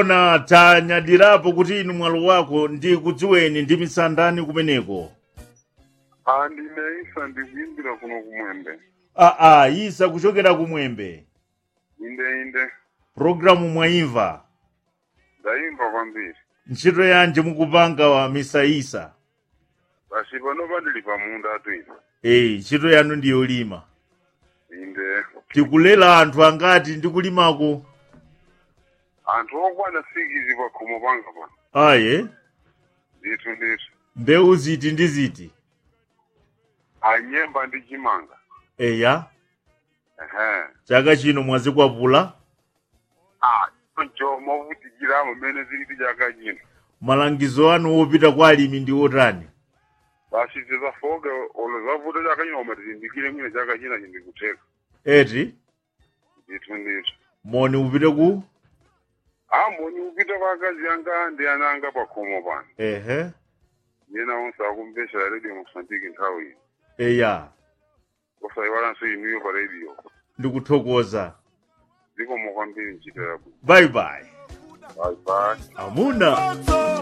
zoona tanyadirapo kuti inu mwalo wako ndi kudziweni ndi misandani kumeneko Ah, ndine isa ndikuimbira kuno kumwembe aa isa kuchokera kumwembe inde inde programu mwayimva ndayimva kwambiri ntchito yanji mukupanga wa misa isa basi panopa ndili pamunda twina eyi ntchito yanu ndiyolima inde tikulera anthu angati ndi kulimako anthu okwana sikizi pa khomo panga pano aye ndithu ndithu mbewu ziti ndi ziti anyemba ndi chimanga eya ehe chaka chino mwazikwapula ah choncho movutikiramo mmene ziliti chaka chino malangizo anu wopita kwa alimi ndi otani basi tizafoke olo zavuta chaka chino koma tizindikire mwine chaka china chindikutheka eti ndithu ndithu moni upite ku amboni upita kwa akazi anga ndi ana anga pa khomo pano ehe yena onse akumbesera radio mosambiki nthawi ino eya osayiwalanso inuyo pa radio ndikuthokoza zikomo kwambiri ntchito yabwino bye bye bye bye amuna